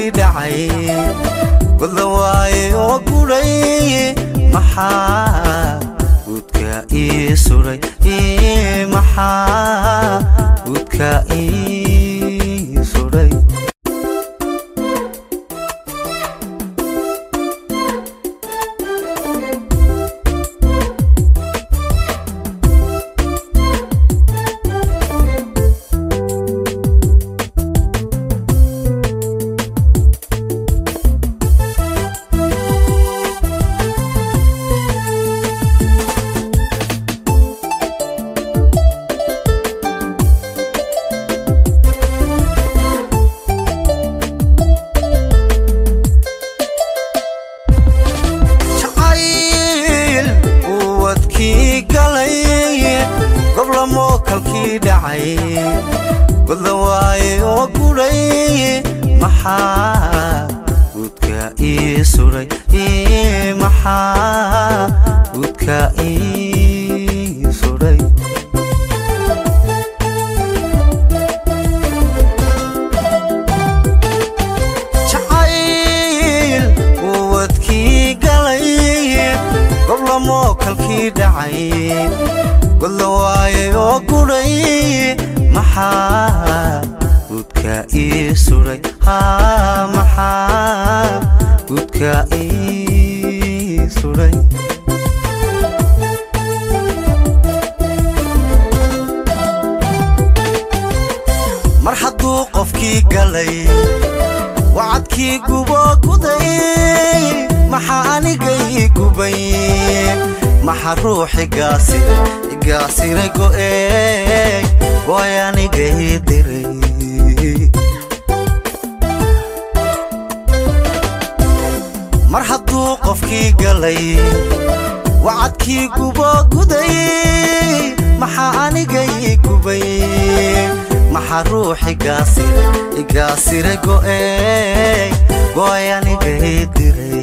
dhacay goda waaye oo gudhay maxaa gudka ii suray maxaa gudka ii suray jacayl uwadkii galay goblamoo kalkii dhacay goda waaye oo gudhay maxaa gudka ii suray maxaa gudka ii suray jacayl uwadkii galay goblamoo kalkii dhacay goda waaye oo gudhay maxaa gudka ii suray maxaa gudka ii suray mar hadduu qofkii galay wacadkii gubo guday maxaa anigay gubay maxa ruuxi gaasi igaasiray go'ey way anigay diray mar hadduu qofkii galay wacadkii gubo guday maxaa anigay gubay maxa ruuxi gaasira igaasira go'ey go'ay anigay diray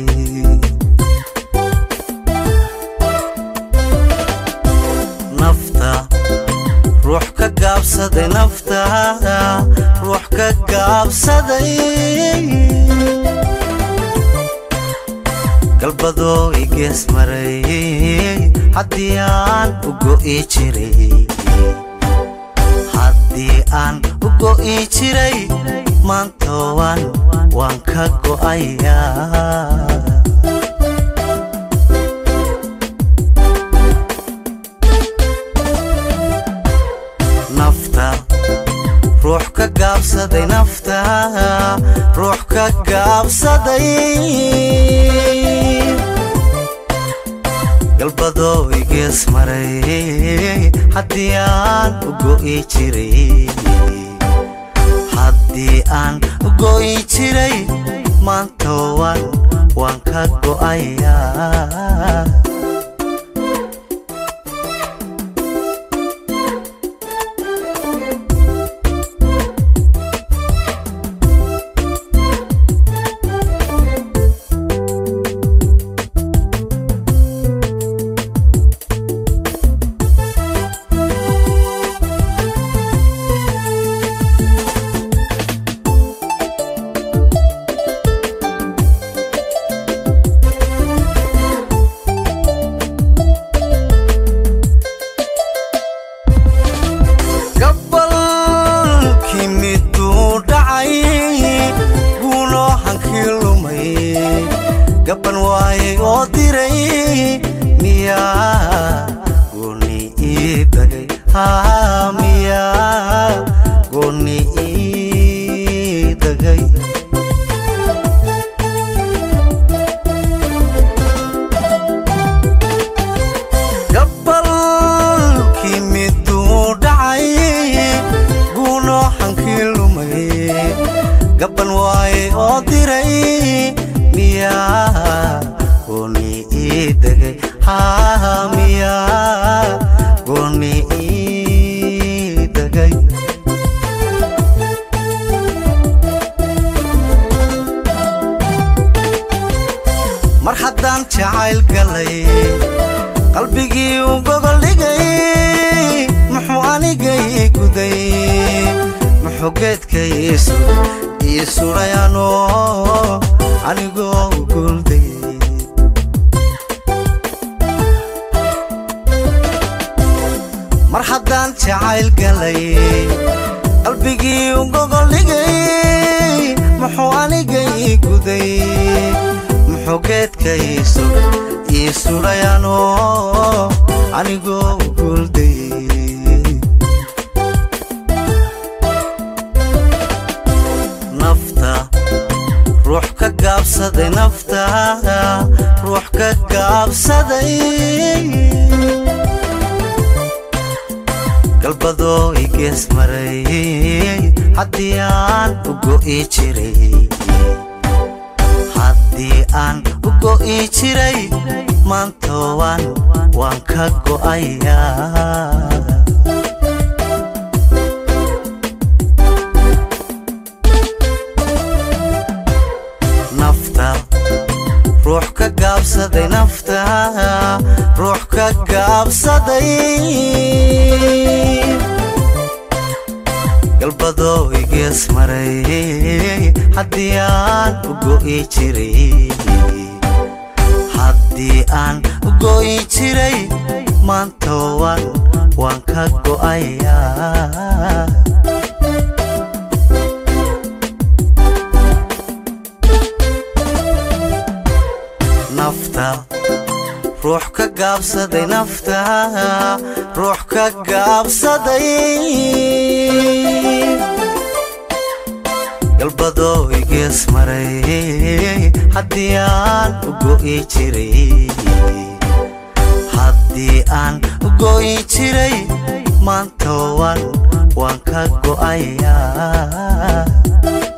nafta ruux ka gaabsaday nafta ruux ka gaabsaday galbadoo igees maray haddii aan u go'i jiray haddii aan u go'i jiray maanta waan waan ka go'ayaa nafta ruux ka gaabsaday nafta ruux ka gaabsaday galbadoo igees maray haddii aan u go'i jiray haddii aan u go'i jiray maanta waan waan ka go'ayaa gabalkii miduu dhacay guuloo hankii lumay gaban waayay oo diray miyaa gooni ii dagay haa miyaa gooni ii dagay gabalkii miduu dhacay guuloo hankii lumay gaban waayay oo diray miyaa gooni ii degay haa miyaa gooni ii degay mar haddaan jacayl galay qalbigii u gogol dhigay muxuu anigay guday muxuu geedka ii suray ii sudhayano anigoo guuldayay mar haddaan jacayl galay qalbigii u gogoldhigay muxuu aniga ii guday muxuu geedka ii sudhayano anigoo guuldayay nafta ruux ka gaabsaday nafta ruux ka gaabsaday galbadoo i gees maray haddii aan u go'i jiray haddii aan u go'i jiray maantooban waan ka go'ayaa nafta ruux ka gaabsaday nafta ruux ka gaabsaday galbadoo i gees maray haddii aan u go'i jiray haddii aan u go'i jiray maantooban waan ka go'ayaa nafta ruux ka gaabsaday nafta ruux ka gaabsaday galbadoo i gees maray haddii aan u go'i jiray haddii aan u go'i jiray maantooban waan ka go'ayaa